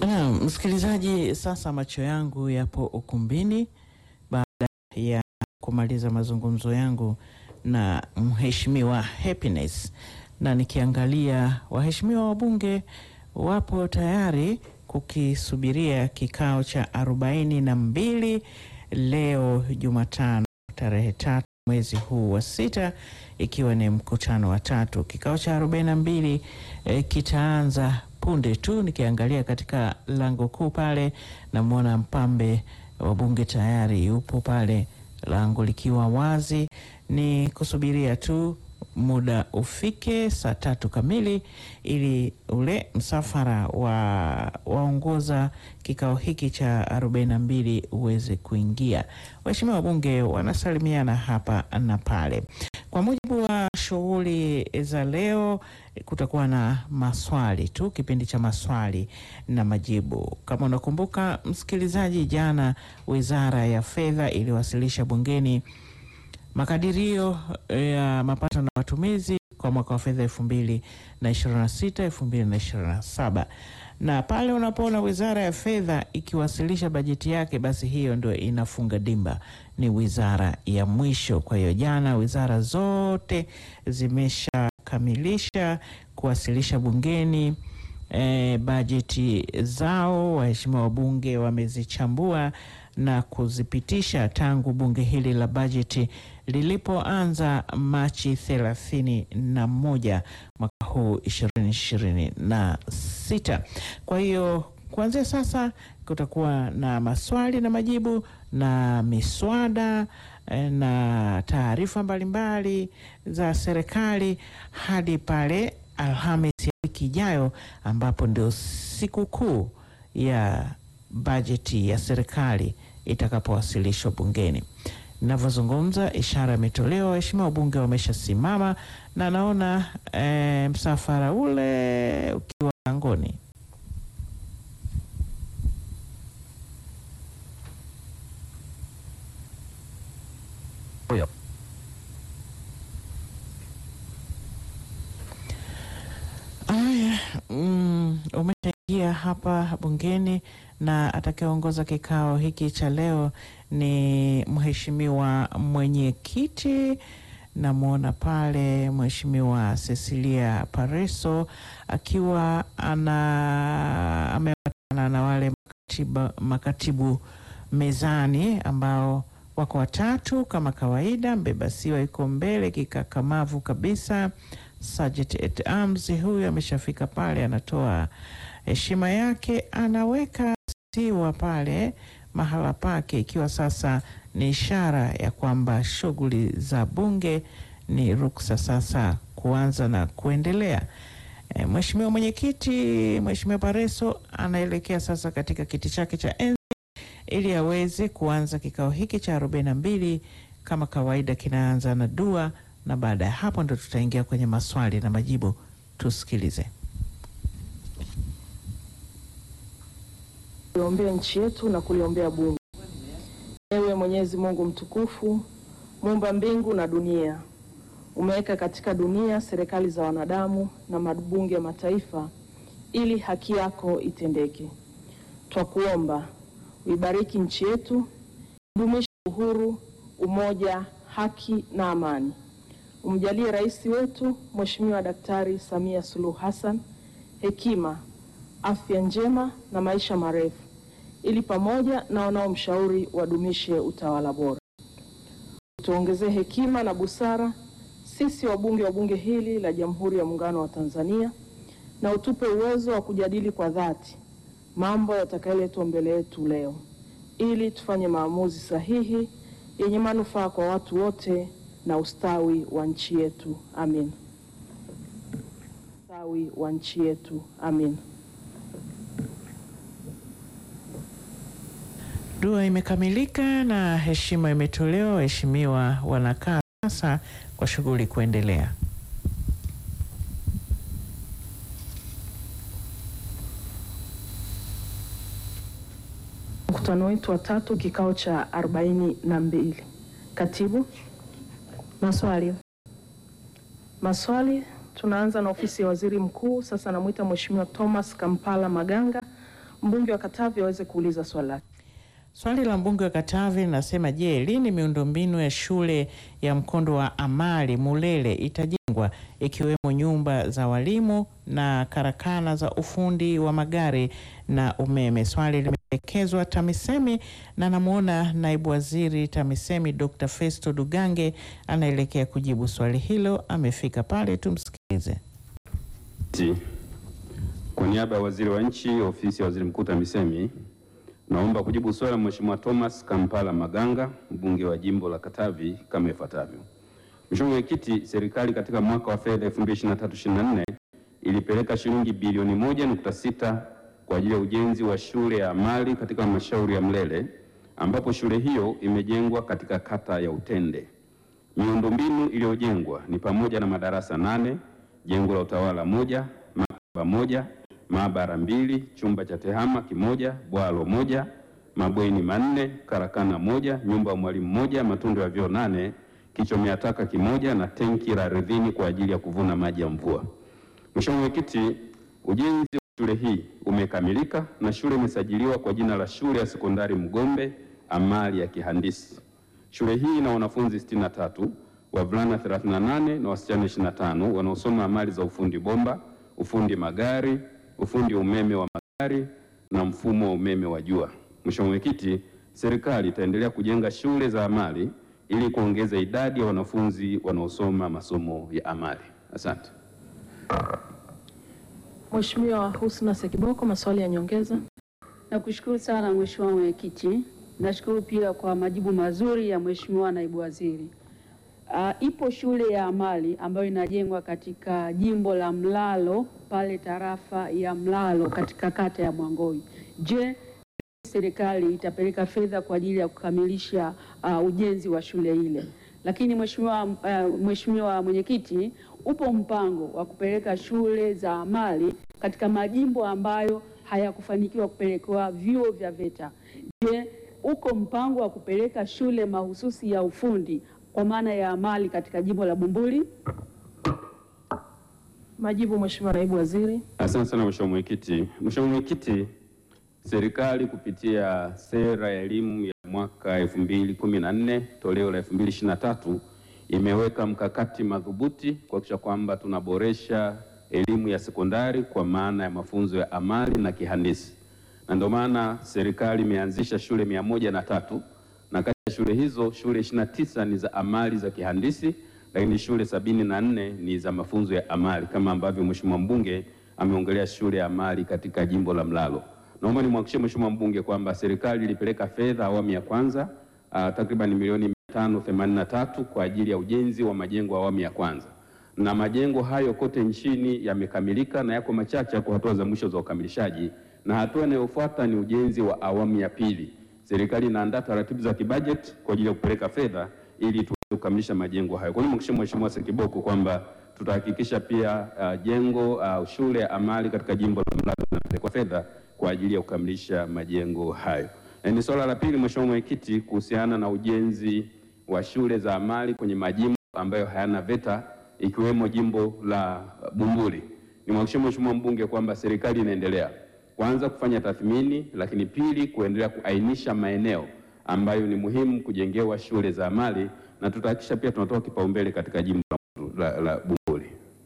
Na msikilizaji, sasa macho yangu yapo ukumbini baada ya kumaliza mazungumzo yangu na mheshimiwa Happiness, na nikiangalia waheshimiwa wabunge wapo tayari kukisubiria kikao cha arobaini na mbili leo Jumatano tarehe tatu mwezi huu wa sita, ikiwa ni mkutano wa tatu. Kikao cha arobaini na mbili eh, kitaanza punde tu. Nikiangalia katika lango kuu pale, namwona mpambe wa bunge tayari yupo pale, lango likiwa wazi, ni kusubiria tu muda ufike saa tatu kamili ili ule msafara wa waongoza kikao hiki cha arobaini na mbili uweze kuingia. Waheshimiwa wabunge wanasalimiana hapa na pale. Kwa mujibu wa shughuli za leo, kutakuwa na maswali tu, kipindi cha maswali na majibu. Kama unakumbuka msikilizaji, jana Wizara ya Fedha iliwasilisha bungeni makadirio ya mapato na matumizi kwa mwaka wa fedha elfu mbili na ishirini na sita elfu mbili na ishirini na saba na pale unapoona Wizara ya Fedha ikiwasilisha bajeti yake, basi hiyo ndio inafunga dimba, ni wizara ya mwisho. Kwa hiyo jana wizara zote zimeshakamilisha kuwasilisha bungeni e, bajeti zao. Waheshimiwa wabunge wamezichambua na kuzipitisha tangu bunge hili la bajeti lilipoanza Machi thelathini na moja mwaka huu ishirini ishirini na sita. Kwa hiyo kuanzia sasa kutakuwa na maswali na majibu na miswada eh, na taarifa mbalimbali za serikali hadi pale Alhamisi ya wiki ijayo ambapo ndio siku kuu ya bajeti ya serikali itakapowasilishwa bungeni. Ninavyozungumza ishara imetolewa, waheshimiwa wabunge wameshasimama na naona e, msafara ule ukiwa langoni. Huyo. Aya, mm, umeshaingia hapa bungeni na atakayeongoza kikao hiki cha leo ni mheshimiwa mwenyekiti. Namwona pale mheshimiwa Cecilia Pareso akiwa ana ameambatana na wale makatiba, makatibu mezani ambao wako watatu kama kawaida. Mbebasiwa yuko mbele kikakamavu kabisa. Sergeant at arms huyu ameshafika pale, anatoa heshima yake, anaweka siwa pale mahala pake, ikiwa sasa ni ishara ya kwamba shughuli za bunge ni ruksa sasa kuanza na kuendelea. E, mheshimiwa mwenyekiti, mheshimiwa Pareso anaelekea sasa katika kiti chake cha enzi ili aweze kuanza kikao hiki cha arobaini na mbili. Kama kawaida, kinaanza na dua na baada ya hapo ndo tutaingia kwenye maswali na majibu. Tusikilize. Kuliombea nchi yetu na kuliombea bunge. Ewe Mwenyezi Mungu mtukufu, muumba mbingu na dunia, umeweka katika dunia serikali za wanadamu na mabunge ya mataifa ili haki yako itendeke. Twakuomba uibariki nchi yetu, idumishe uhuru, umoja, haki na amani. Umjalie rais wetu Mheshimiwa Daktari Samia Suluhu Hassan hekima, afya njema na maisha marefu, ili pamoja na wanaomshauri wadumishe utawala bora. Tuongezee hekima na busara sisi wabunge wa bunge hili la Jamhuri ya Muungano wa Tanzania, na utupe uwezo wa kujadili kwa dhati mambo yatakayoletwa mbele yetu leo, ili tufanye maamuzi sahihi yenye manufaa kwa watu wote na ustawi wa nchi yetu. Amin. Ustawi wa nchi yetu. Amin. Dua imekamilika na heshima imetolewa. Waheshimiwa wanakaa sasa kwa shughuli kuendelea. Mkutano wetu wa tatu, kikao cha arobaini na mbili. Katibu, Maswali. maswali. Tunaanza na ofisi ya waziri mkuu. Sasa namwita Mheshimiwa Thomas Kampala Maganga, mbunge wa Katavi aweze kuuliza swali lake. Swali la mbunge wa Katavi linasema, je, lini miundombinu ya shule ya mkondo wa amali Mulele itajengwa ikiwemo nyumba za walimu na karakana za ufundi wa magari na umeme? Swali limeelekezwa TAMISEMI na namwona naibu waziri TAMISEMI Dr. Festo Dugange anaelekea kujibu swali hilo. Amefika pale, tumsikilize. Ti. Kwa niaba ya waziri wa nchi ofisi ya waziri mkuu TAMISEMI naomba kujibu swali la Mheshimiwa Thomas Kampala Maganga mbunge wa jimbo la Katavi kama ifuatavyo. Mheshimiwa Mwenyekiti, serikali katika mwaka wa fedha 2023/24 ilipeleka shilingi bilioni 1.6 kwa ajili ya ujenzi wa shule ya amali katika halmashauri ya Mlele ambapo shule hiyo imejengwa katika kata ya Utende. Miundombinu iliyojengwa ni pamoja na madarasa nane, jengo la utawala moja, maktaba moja, maabara mbili, chumba cha tehama kimoja, bwalo moja, mabweni manne, karakana moja, nyumba ya mwalimu moja, matundu ya vyoo nane, kichomea taka kimoja na tenki la ardhini kwa ajili ya kuvuna maji ya mvua. Mheshimiwa Mwenyekiti, ujenzi wa shule hii umekamilika na shule imesajiliwa kwa jina la Shule ya Sekondari Mgombe Amali ya Kihandisi. Shule hii ina wanafunzi 63, wavulana 38 na wasichana 25 wanaosoma amali za ufundi bomba, ufundi magari, ufundi umeme wa magari na mfumo wa umeme wa jua. Mheshimiwa Mwenyekiti, serikali itaendelea kujenga shule za amali ili kuongeza idadi ya wanafunzi wanaosoma masomo ya amali. Asante. Mheshimiwa Husna Sekiboko, maswali ya nyongeza. Nakushukuru sana Mheshimiwa Mwenyekiti. Nashukuru pia kwa majibu mazuri ya Mheshimiwa Naibu Waziri. Uh, ipo shule ya amali ambayo inajengwa katika jimbo la Mlalo pale tarafa ya Mlalo katika kata ya Mwangoi. Je, serikali itapeleka fedha kwa ajili ya kukamilisha uh, ujenzi wa shule ile? Lakini Mheshimiwa uh, Mheshimiwa Mwenyekiti, upo mpango wa kupeleka shule za amali katika majimbo ambayo hayakufanikiwa kupelekewa vyuo vya VETA. Je, uko mpango wa kupeleka shule mahususi ya ufundi kwa maana ya amali katika jimbo la Bumbuli? Majibu, Mheshimiwa Naibu Waziri. Asante sana Mheshimiwa Mwenyekiti. Mheshimiwa Mwenyekiti, serikali kupitia sera ya elimu ya mwaka 2014 toleo la 2023 imeweka mkakati madhubuti kuhakikisha kwamba tunaboresha elimu ya sekondari kwa maana ya mafunzo ya amali na kihandisi, na ndio maana serikali imeanzisha shule mia moja na tatu na kati ya shule hizo shule 29 ni za amali za kihandisi, lakini shule sabini na nne ni za mafunzo ya amali kama ambavyo Mheshimiwa mbunge ameongelea shule ya amali katika jimbo la Mlalo. Naomba nimhakikishie Mheshimiwa mbunge kwamba serikali ilipeleka fedha awamu ya kwanza uh, takriban milioni 583 kwa ajili ya ujenzi wa majengo awamu ya kwanza, na majengo hayo kote nchini yamekamilika na yako machache yako hatua za mwisho za ukamilishaji, na hatua inayofuata ni ujenzi wa awamu ya pili. Serikali inaandaa taratibu za kibajeti kwa ajili ya kupeleka fedha ili tuweze kukamilisha majengo hayo. Kwa hiyo nimhakikishie Mheshimiwa Sekiboko kwamba tutahakikisha pia uh, jengo uh, shule ya amali katika jimbo la Mlalo inapelekwa fedha kwa ajili ya kukamilisha majengo hayo. Na ni swala la pili, Mheshimiwa Mwenyekiti, kuhusiana na ujenzi wa shule za amali kwenye majimbo ambayo hayana VETA ikiwemo jimbo la Bumbuli. Nimhakikishie Mheshimiwa mbunge kwamba serikali inaendelea kwanza kufanya tathmini, lakini pili kuendelea kuainisha maeneo ambayo ni muhimu kujengewa shule za amali, na tutahakikisha pia tunatoa kipaumbele katika jimbo la, la, la Bumbuli.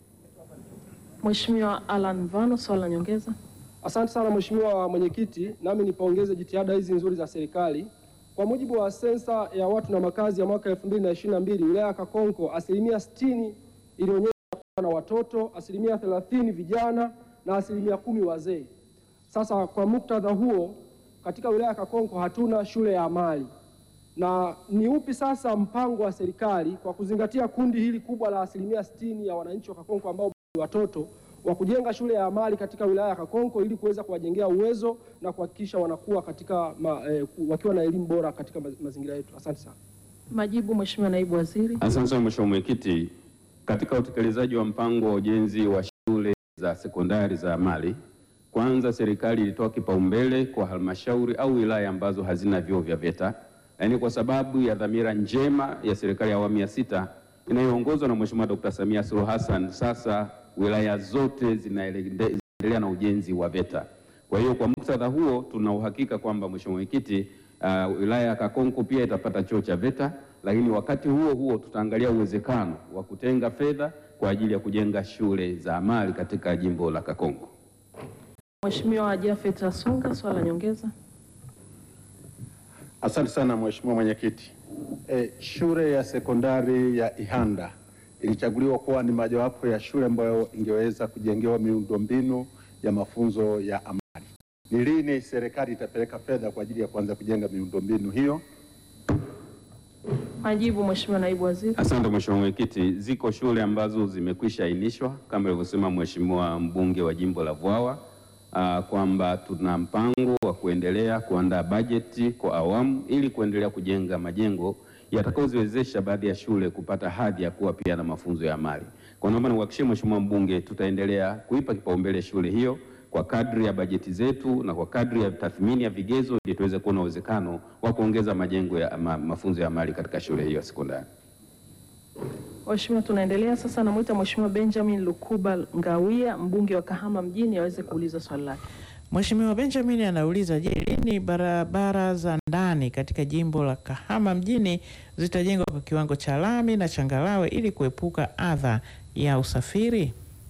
Mheshimiwa Alan Mvano, swali la nyongeza. Asante sana Mheshimiwa Mwenyekiti, nami nipongeze jitihada hizi nzuri za serikali. Kwa mujibu wa sensa ya watu na makazi ya mwaka 2022 wilaya ya Kakonko, asilimia 60 ilionyesha kuwa na watoto, asilimia 30 vijana na asilimia kumi wazee. Sasa kwa muktadha huo, katika wilaya ya Kakonko hatuna shule ya amali, na ni upi sasa mpango wa serikali kwa kuzingatia kundi hili kubwa la asilimia 60 ya wananchi wa Kakonko ambao ni watoto wa kujenga shule ya amali katika wilaya ya Kakonko ili kuweza kuwajengea uwezo na kuhakikisha wanakuwa katika ma, eh, wakiwa na elimu bora katika ma- mazingira yetu. Asante sana. Majibu, Mheshimiwa Naibu Waziri. Asante sana Mheshimiwa Mwenyekiti, katika utekelezaji wa mpango wa ujenzi wa shule za sekondari za amali, kwanza serikali ilitoa kipaumbele kwa halmashauri au wilaya ambazo hazina vyuo vya VETA, yaani kwa sababu ya dhamira njema ya serikali ya awamu ya sita inayoongozwa na Mheshimiwa Dr. Samia Suluhu Hassan. Sasa wilaya zote zinaendelea na ujenzi wa VETA. Kwa hiyo kwa muktadha huo tuna uhakika kwamba Mheshimiwa Mwenyekiti, uh, wilaya ya Kakonko pia itapata chuo cha VETA, lakini wakati huo huo tutaangalia uwezekano wa kutenga fedha kwa ajili ya kujenga shule za amali katika jimbo la Kakonko. Mheshimiwa Jafet Asunga, swali la nyongeza. Asante sana Mheshimiwa Mwenyekiti. E, shule ya sekondari ya Ihanda ilichaguliwa kuwa ni mojawapo ya shule ambayo ingeweza kujengewa miundombinu ya mafunzo ya amali. Ni lini serikali itapeleka fedha kwa ajili ya kuanza kujenga miundombinu hiyo? Majibu Mheshimiwa Naibu Waziri. Asante Mheshimiwa Mwenyekiti, ziko shule ambazo zimekwisha ainishwa kama ilivyosema Mheshimiwa mbunge wa jimbo la Vwawa ah, kwamba tuna mpango wa kuendelea kuandaa bajeti kwa awamu ili kuendelea kujenga majengo yatakayoziwezesha baadhi ya shule kupata hadhi ya kuwa pia na mafunzo ya amali. Kwa naomba niuhakikishie Mheshimiwa mbunge, tutaendelea kuipa kipaumbele shule hiyo kwa kadri ya bajeti zetu na kwa kadri ya tathmini ya vigezo ili tuweze kuona uwezekano wa kuongeza majengo ya ma, mafunzo ya amali katika shule hiyo ya sekondari. Mheshimiwa, tunaendelea sasa. Namwita Mheshimiwa Benjamin Lukuba Ngawia, mbunge wa Kahama mjini, aweze kuuliza swali lake. Mheshimiwa Benjamin anauliza, je, lini barabara za ndani katika jimbo la Kahama mjini zitajengwa kwa kiwango cha lami na changarawe ili kuepuka adha ya usafiri?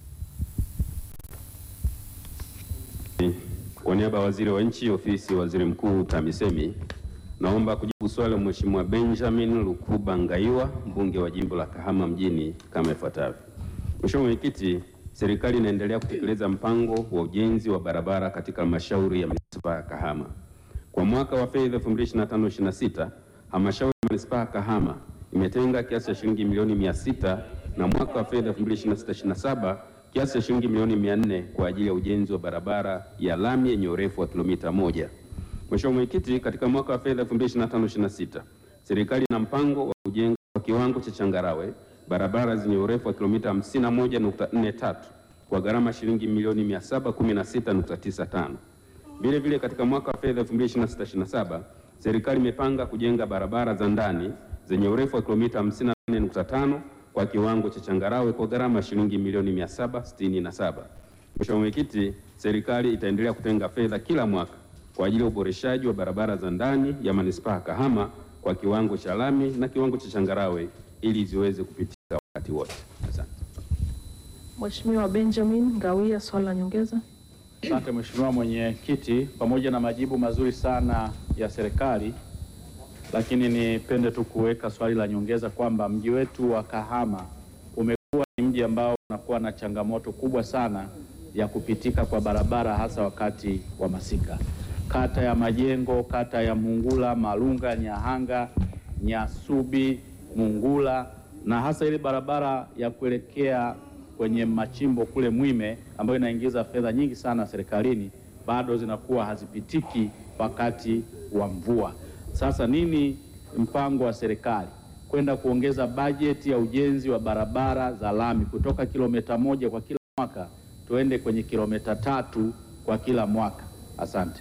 Kwa niaba ya waziri wa nchi ofisi ya waziri mkuu TAMISEMI, naomba kujibu swali la Mheshimiwa Benjamin Lukuba Ngaiwa, mbunge wa jimbo la Kahama mjini kama ifuatavyo. Mheshimiwa Mwenyekiti, serikali inaendelea kutekeleza mpango wa ujenzi wa barabara katika halmashauri ya manispaa ya Kahama. Kwa mwaka wa fedha 2025/26 halmashauri ya manispaa ya Kahama imetenga kiasi cha shilingi milioni 600 na mwaka wa fedha 2026/27 kiasi cha shilingi milioni 400 kwa ajili ya ujenzi wa barabara ya lami yenye urefu wa kilomita moja. Mheshimiwa Mwenyekiti, katika mwaka wa fedha 2025/26 serikali ina mpango wa kujenga kwa kiwango cha changarawe barabara zenye urefu wa kilomita 51.43 kwa gharama shilingi milioni 716.95. Vile vile katika mwaka wa fedha 2026/27 serikali imepanga kujenga barabara za ndani zenye urefu wa kilomita 54.5 kwa kiwango cha changarawe kwa gharama ya shilingi milioni 767. Mheshimiwa Mwenyekiti, serikali itaendelea kutenga fedha kila mwaka kwa ajili ya uboreshaji wa barabara za ndani ya manispaa ya Kahama kwa kiwango cha lami na kiwango cha changarawe ili ziweze kupitika wakati wote. Asante. Mheshimiwa Benjamin Ngawia, swali la nyongeza. Asante Mheshimiwa Mwenyekiti, pamoja na majibu mazuri sana ya serikali, lakini nipende tu kuweka swali la nyongeza kwamba mji wetu wa Kahama umekuwa ni mji ambao unakuwa na changamoto kubwa sana ya kupitika kwa barabara hasa wakati wa masika. Kata ya Majengo, kata ya Mungula, Malunga, Nyahanga, Nyasubi, Mungula na hasa ile barabara ya kuelekea kwenye machimbo kule Mwime ambayo inaingiza fedha nyingi sana serikalini, bado zinakuwa hazipitiki wakati wa mvua. Sasa nini mpango wa serikali kwenda kuongeza bajeti ya ujenzi wa barabara za lami kutoka kilomita moja kwa kila mwaka tuende kwenye kilomita tatu kwa kila mwaka? Asante.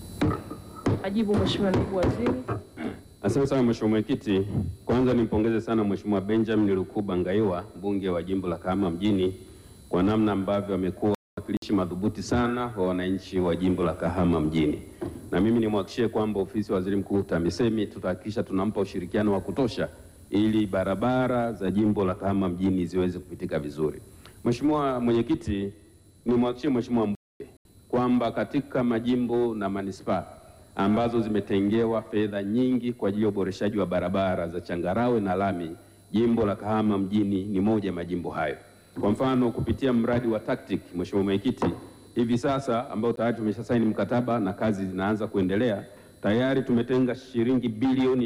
Majibu Mheshimiwa Naibu Waziri. Asante sana Mheshimiwa Mwenyekiti. Kwanza nimpongeze sana Mheshimiwa Benjamin Lukuba Ngaiwa, mbunge wa jimbo la Kahama mjini kwa namna ambavyo amekuwa mwakilishi madhubuti sana wa wananchi wa jimbo la Kahama mjini, na mimi nimhakikishie kwamba ofisi ya waziri mkuu TAMISEMI tutahakikisha tunampa ushirikiano wa kutosha ili barabara za jimbo la Kahama mjini ziweze kupitika vizuri. Mheshimiwa Mwenyekiti, nimhakikishie Mheshimiwa mbunge kwamba katika majimbo na manispaa ambazo zimetengewa fedha nyingi kwa ajili ya uboreshaji wa barabara za changarawe na lami, jimbo la Kahama mjini ni moja ya majimbo hayo. Kwa mfano, kupitia mradi wa TACTIC, Mheshimiwa Mwenyekiti, hivi sasa ambao tayari tumeshasaini mkataba na kazi zinaanza kuendelea, tayari tumetenga shilingi bilioni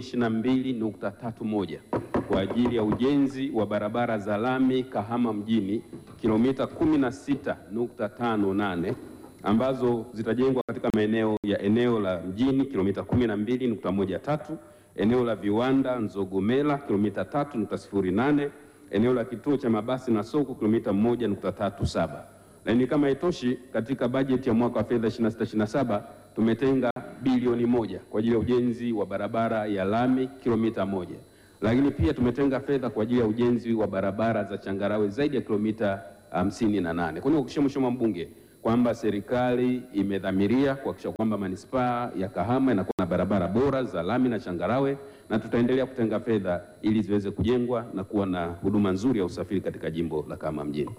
22.31 kwa ajili ya ujenzi wa barabara za lami Kahama mjini kilomita 16.58 ambazo zitajengwa katika maeneo ya eneo la mjini kilomita 12.13, eneo la viwanda Nzogomela kilomita 3.08, eneo la kituo cha mabasi na soko kilomita 1.37. Lakini kama haitoshi, katika bajeti ya mwaka wa fedha 26/27 tumetenga bilioni moja kwa ajili ya ujenzi wa barabara ya lami kilomita moja, lakini pia tumetenga fedha kwa ajili ya ujenzi wa barabara za changarawe zaidi ya kilomita 58. Kwa hiyo kuhakikishia Mheshimiwa mbunge kwamba serikali imedhamiria kuhakikisha kwamba manispaa ya Kahama inakuwa na barabara bora za lami na changarawe, na tutaendelea kutenga fedha ili ziweze kujengwa na kuwa na huduma nzuri ya usafiri katika jimbo la Kahama mjini.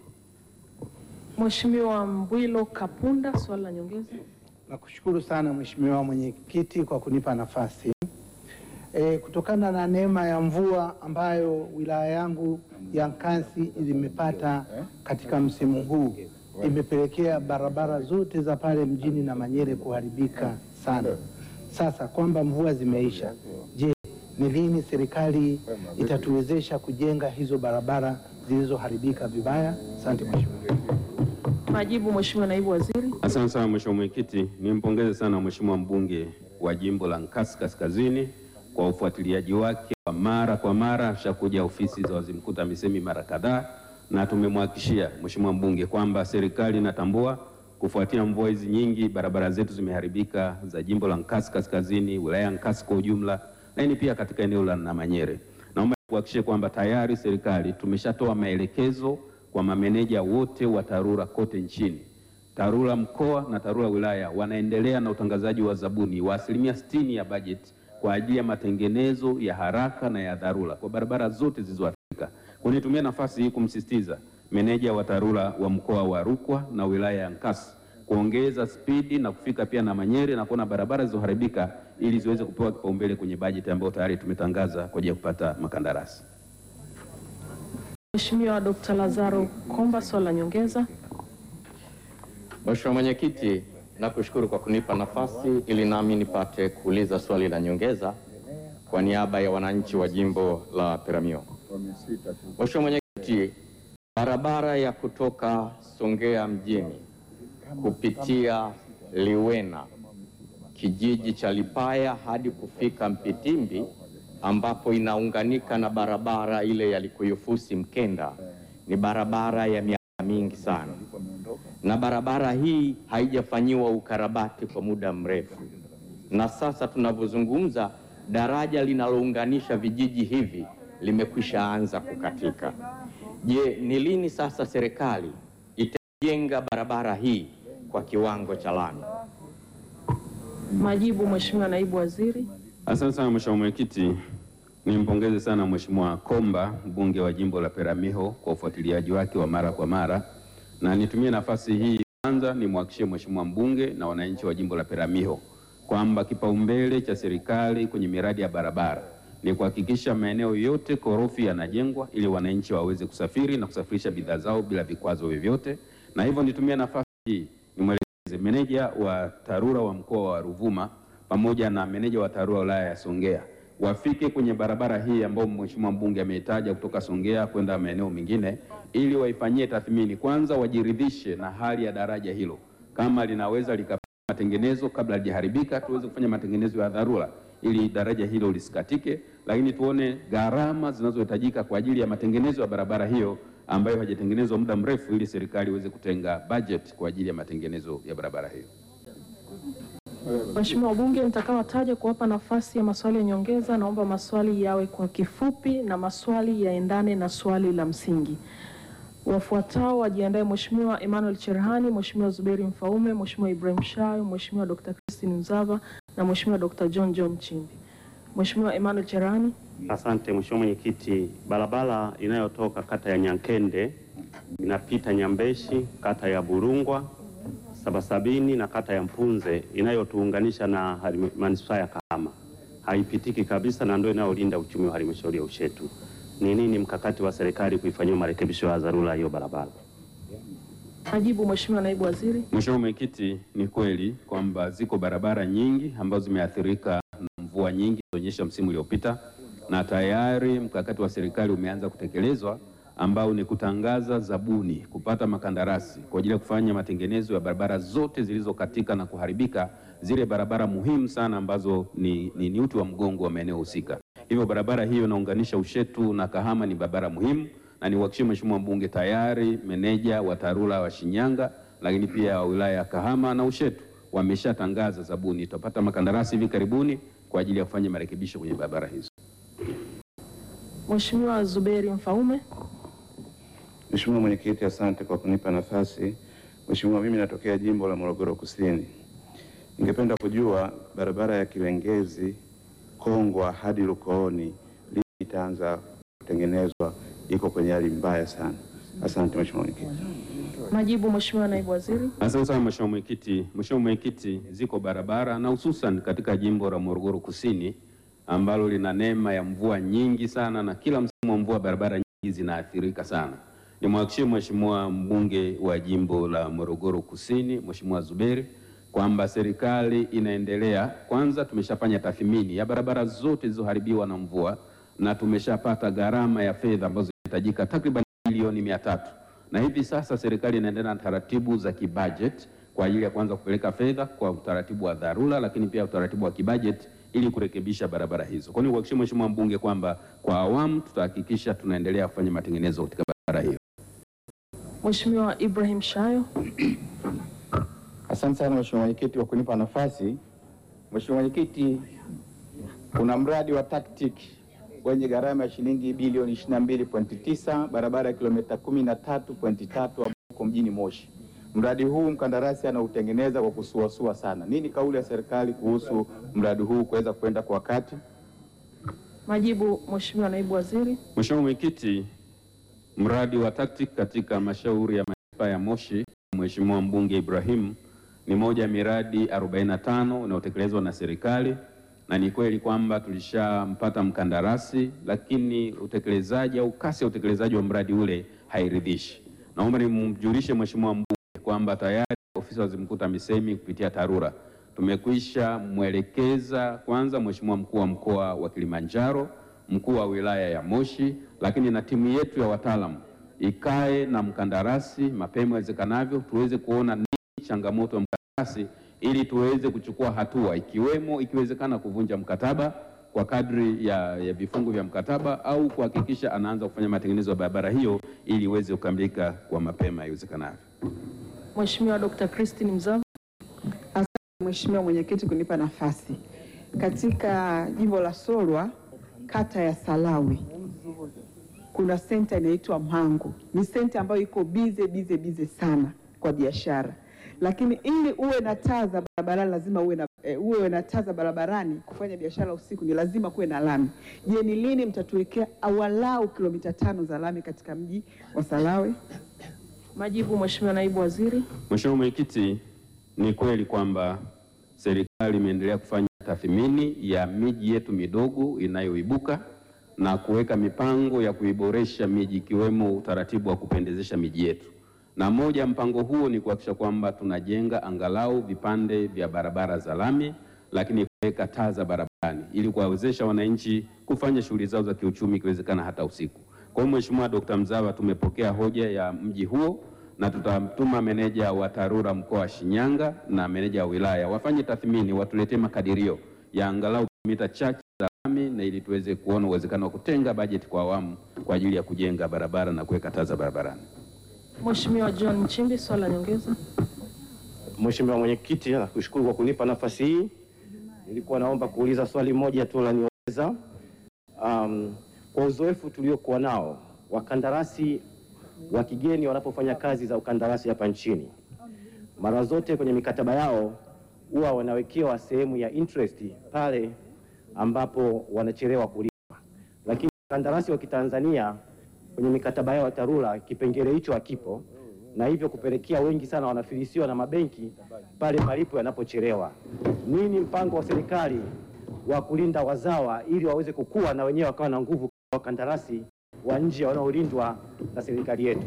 Mheshimiwa Mbwilo Kapunda, swali la nyongeza. Nakushukuru sana Mheshimiwa Mwenyekiti kwa kunipa nafasi. E, kutokana na neema ya mvua ambayo wilaya yangu ya Nkasi imepata katika msimu huu imepelekea barabara zote za pale mjini na Manyere kuharibika sana. Sasa kwamba mvua zimeisha, je, ni lini serikali itatuwezesha kujenga hizo barabara zilizoharibika vibaya? Asante Mheshimiwa. Majibu, Mheshimiwa Naibu Waziri. Asante sana Mheshimiwa Mwenyekiti, nimpongeze sana Mheshimiwa mbunge wa jimbo la Nkasi Kaskazini kwa ufuatiliaji wake wa mara kwa mara. Ashakuja ofisi za waziri mkuu TAMISEMI mara kadhaa, na tumemhakikishia Mheshimiwa mbunge kwamba serikali inatambua kufuatia mvua hizi nyingi, barabara zetu zimeharibika za jimbo la Nkasi Kaskazini, wilaya ya Nkasi kwa ujumla, lakini pia katika eneo la Namanyere. Naomba kuhakikishia kwamba tayari serikali tumeshatoa maelekezo kwa mameneja wote wa TARURA kote nchini TARURA mkoa na TARURA wilaya wanaendelea na utangazaji wa zabuni wa asilimia sitini ya bajeti kwa ajili ya matengenezo ya haraka na ya dharura kwa barabara zote zilizoathirika. Kwa nitumia nafasi hii kumsisitiza meneja wa TARURA wa mkoa wa Rukwa na wilaya ya Nkasi kuongeza spidi na kufika pia na Manyere na kuona barabara zilizoharibika ili ziweze kupewa kipaumbele kwenye bajeti ambayo tayari tumetangaza kwa ajili ya kupata makandarasi. Mheshimiwa Dr. Lazaro Komba, swali la nyongeza. Mheshimiwa Mwenyekiti, nakushukuru kwa kunipa nafasi ili nami nipate kuuliza swali la nyongeza kwa niaba ya wananchi wa jimbo la Peramiho. Mheshimiwa Mwenyekiti, barabara ya kutoka Songea mjini kupitia Liwena kijiji cha Lipaya hadi kufika Mpitimbi ambapo inaunganika na barabara ile ya Likuyufusi Mkenda ni barabara ya miaka mingi sana, na barabara hii haijafanyiwa ukarabati kwa muda mrefu, na sasa tunavyozungumza daraja linalounganisha vijiji hivi limekwisha anza kukatika. Je, ni lini sasa serikali itajenga barabara hii kwa kiwango cha lami? Majibu, Mheshimiwa Naibu Waziri. Asante sana Mheshimiwa Mwenyekiti, nimpongeze sana Mheshimiwa Komba mbunge wa jimbo la Peramiho kwa ufuatiliaji wake wa mara kwa mara, na nitumie nafasi hii kwanza nimwahakikishie Mheshimiwa mbunge na wananchi wa jimbo la Peramiho kwamba kipaumbele cha serikali kwenye miradi ya barabara ni kuhakikisha maeneo yote korofi yanajengwa ili wananchi waweze kusafiri na kusafirisha bidhaa zao bila vikwazo vyovyote, na hivyo nitumie nafasi hii nimwelekeze meneja wa TARURA wa mkoa wa Ruvuma pamoja na meneja wa TARURA wilaya ya Songea wafike kwenye barabara hii ambayo Mheshimiwa mbunge ameitaja kutoka Songea kwenda maeneo mengine, ili waifanyie tathmini kwanza, wajiridhishe na hali ya daraja hilo, kama linaweza lika matengenezo kabla halijaharibika, tuweze kufanya matengenezo ya dharura ili daraja hilo lisikatike, lakini tuone gharama zinazohitajika kwa ajili ya matengenezo ya barabara hiyo ambayo haijatengenezwa muda mrefu, ili serikali iweze kutenga budget kwa ajili ya matengenezo ya barabara hiyo. Mheshimiwa wabunge nitakaowataja kuwapa nafasi ya maswali ya nyongeza, naomba maswali yawe kwa kifupi na maswali yaendane na swali la msingi. Wafuatao wajiandae: Mheshimiwa Emmanuel Cherhani, Mheshimiwa Zuberi Mfaume, Mheshimiwa Ibrahim Shayo, Mheshimiwa Dr. Christine Mzava na Mheshimiwa Dr. John John Chimbi. Mheshimiwa Emmanuel Cherhani. Asante Mheshimiwa Mwenyekiti, barabara inayotoka kata ya Nyankende inapita Nyambeshi, kata ya Burungwa, Sabasabini na kata ya Mpunze inayotuunganisha na halima- manispaa ya Kahama haipitiki kabisa na ndio inayolinda uchumi wa halmashauri ya Ushetu. Ni nini mkakati wa serikali kuifanyia marekebisho ya dharura hiyo barabara? Majibu, Mheshimiwa Naibu Waziri. Mheshimiwa Mwenyekiti, ni kweli kwamba ziko barabara nyingi ambazo zimeathirika na mvua nyingi zilizoonyesha msimu uliopita, na tayari mkakati wa serikali umeanza kutekelezwa ambao ni kutangaza zabuni, kupata makandarasi kwa ajili ya kufanya matengenezo ya barabara zote zilizokatika na kuharibika, zile barabara muhimu sana ambazo ni, ni, ni uti wa mgongo wa maeneo husika. Hivyo barabara hiyo inaunganisha Ushetu na Kahama ni barabara muhimu, na niwahakikishie Mheshimiwa mbunge tayari meneja wa TARURA wa Shinyanga, lakini pia wa wilaya ya Kahama na Ushetu wameshatangaza zabuni. Tutapata makandarasi hivi karibuni kwa ajili ya kufanya marekebisho kwenye barabara hizo. Mheshimiwa Zuberi Mfaume. Mheshimiwa Mwenyekiti, asante kwa kunipa nafasi. Mheshimiwa, mimi natokea jimbo la Morogoro Kusini. Ningependa kujua barabara ya Kiwengezi Kongwa hadi Lukooni lini itaanza kutengenezwa, iko kwenye hali mbaya sana. Asante Mheshimiwa Mwenyekiti. Majibu, Mheshimiwa Naibu Waziri. Asante sana Mheshimiwa Mwenyekiti. Mheshimiwa Mwenyekiti, ziko barabara na hususan katika jimbo la Morogoro Kusini ambalo lina neema ya mvua nyingi sana na kila msimu wa mvua barabara nyingi zinaathirika sana. Nimwahakikishie Mheshimiwa mbunge wa jimbo la Morogoro Kusini, Mheshimiwa Zuberi kwamba serikali inaendelea. Kwanza tumeshafanya tathmini ya barabara zote zilizoharibiwa na mvua na tumeshapata gharama ya fedha ambazo zinahitajika takriban bilioni mia tatu na hivi sasa serikali inaendelea na taratibu za kibajeti kwa ajili ya kuanza kupeleka fedha kwa utaratibu wa dharura, lakini pia utaratibu wa kibajeti ili kurekebisha barabara hizo. Kwa hiyo kuhakikishia Mheshimiwa mbunge kwamba kwa awamu tutahakikisha tunaendelea kufanya matengenezo katika barabara hiyo. Mheshimiwa Ibrahim Shayo. Asante sana Mheshimiwa Mwenyekiti kwa kunipa nafasi. Mheshimiwa Mwenyekiti, kuna mradi wa TACTIC wenye gharama ya shilingi bilioni 22.9 barabara ya kilomita 13.3 huko mjini Moshi. Mradi huu mkandarasi anautengeneza kwa kusuasua sana. Nini kauli ya serikali kuhusu mradi huu kuweza kwenda kwa wakati? Majibu, Mheshimiwa Naibu Waziri. Mheshimiwa Mwenyekiti, mradi wa TACTIC katika halmashauri ya manispaa ya Moshi, Mheshimiwa mbunge Ibrahim, ni moja ya miradi 45 inayotekelezwa na serikali, na ni kweli kwamba tulishampata mkandarasi, lakini utekelezaji au kasi ya utekelezaji wa mradi ule hairidhishi. Naomba nimjulishe Mheshimiwa mbunge kwamba tayari ofisi ya waziri mkuu TAMISEMI kupitia TARURA tumekwisha mwelekeza kwanza Mheshimiwa mkuu wa mkoa wa Kilimanjaro, mkuu wa wilaya ya Moshi, lakini na timu yetu ya wataalamu ikae na mkandarasi mapema iwezekanavyo, tuweze kuona nini changamoto ya mkandarasi ili tuweze kuchukua hatua, ikiwemo ikiwezekana kuvunja mkataba kwa kadri ya, ya vifungu vya mkataba au kuhakikisha anaanza kufanya matengenezo ya barabara hiyo ili iweze kukamilika kwa mapema iwezekanavyo. Mheshimiwa Dr. Christine Mzava. Asante Mheshimiwa Mwenyekiti kunipa nafasi. Katika jimbo la Solwa, kata ya Salawi, kuna senta inaitwa Mhangu. Ni senta ambayo iko bize bize bize sana kwa biashara, lakini ili uwe na taa za barabarani lazima uwe na e, uwe na taa za barabarani. Kufanya biashara usiku ni lazima kuwe na lami. Je, ni lini mtatuwekea awalau kilomita tano za lami katika mji wa Salawi? Majibu, Mheshimiwa Naibu Waziri. Mheshimiwa Mwenyekiti, ni kweli kwamba serikali imeendelea kufanya tathmini ya miji yetu midogo inayoibuka na kuweka mipango ya kuiboresha miji ikiwemo utaratibu wa kupendezesha miji yetu, na moja ya mpango huo ni kuhakikisha kwamba tunajenga angalau vipande vya barabara za lami, lakini kuweka taa za barabarani ili kuwawezesha wananchi kufanya shughuli zao za kiuchumi ikiwezekana hata usiku. Kwa hiyo Mheshimiwa Dkt. Mzava, tumepokea hoja ya mji huo na tutamtuma meneja wa TARURA mkoa wa Shinyanga na meneja wa wilaya wafanye tathmini, watuletee makadirio ya angalau kilomita chache za lami, na ili tuweze kuona uwezekano wa kutenga bajeti kwa awamu kwa ajili ya kujenga barabara na kuweka taa za barabarani. Mheshimiwa John Nchimbi, swali la nyongeza. Mheshimiwa Mwenyekiti, nakushukuru kwa kunipa nafasi hii. Nilikuwa naomba kuuliza swali moja tu la nyongeza. Um, kwa uzoefu tuliokuwa nao wakandarasi wa kigeni wanapofanya kazi za ukandarasi hapa nchini, mara zote kwenye mikataba yao huwa wanawekewa sehemu ya interest pale ambapo wanachelewa kulipa, lakini wakandarasi wa Kitanzania kwenye mikataba yao ya TARURA kipengele hicho hakipo, na hivyo kupelekea wengi sana wanafilisiwa na mabenki pale malipo yanapochelewa. Nini mpango wa serikali wa kulinda wazawa ili waweze kukua na wenyewe wakawa na nguvu kama wakandarasi wa nje wanaolindwa na serikali yetu?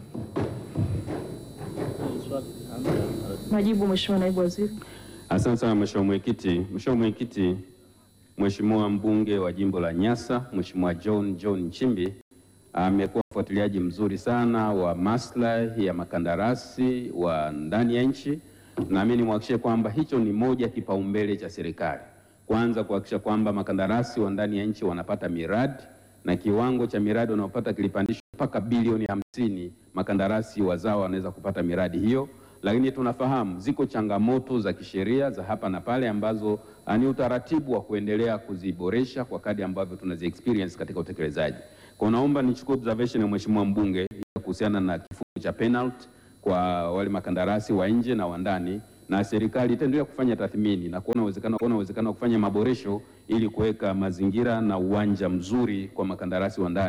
Majibu, Mheshimiwa Naibu Waziri. Asante sana Mheshimiwa Mwenyekiti. Mheshimiwa Mwenyekiti, Mheshimiwa mbunge wa jimbo la Nyasa, Mheshimiwa John John Nchimbi amekuwa mfuatiliaji mzuri sana wa maslahi ya makandarasi wa ndani ya nchi, na mimi nimhakikishie kwamba hicho ni moja kipaumbele cha serikali, kwanza kuhakikisha kwamba makandarasi wa ndani ya nchi wanapata miradi na kiwango cha miradi wanaopata kilipandishwa mpaka bilioni hamsini. Makandarasi wazawa wanaweza kupata miradi hiyo, lakini tunafahamu ziko changamoto za kisheria za hapa na pale ambazo ni utaratibu wa kuendelea kuziboresha kwa kadri ambavyo tunazi experience katika utekelezaji. Kwa naomba nichukue observation ya mheshimiwa mbunge kuhusiana na kifungu cha penalty kwa wale makandarasi wa nje na wa ndani, na serikali itaendelea kufanya tathmini na kuona uwezekano kuona uwezekano wa kufanya maboresho ili kuweka mazingira na uwanja mzuri kwa makandarasi wa ndani.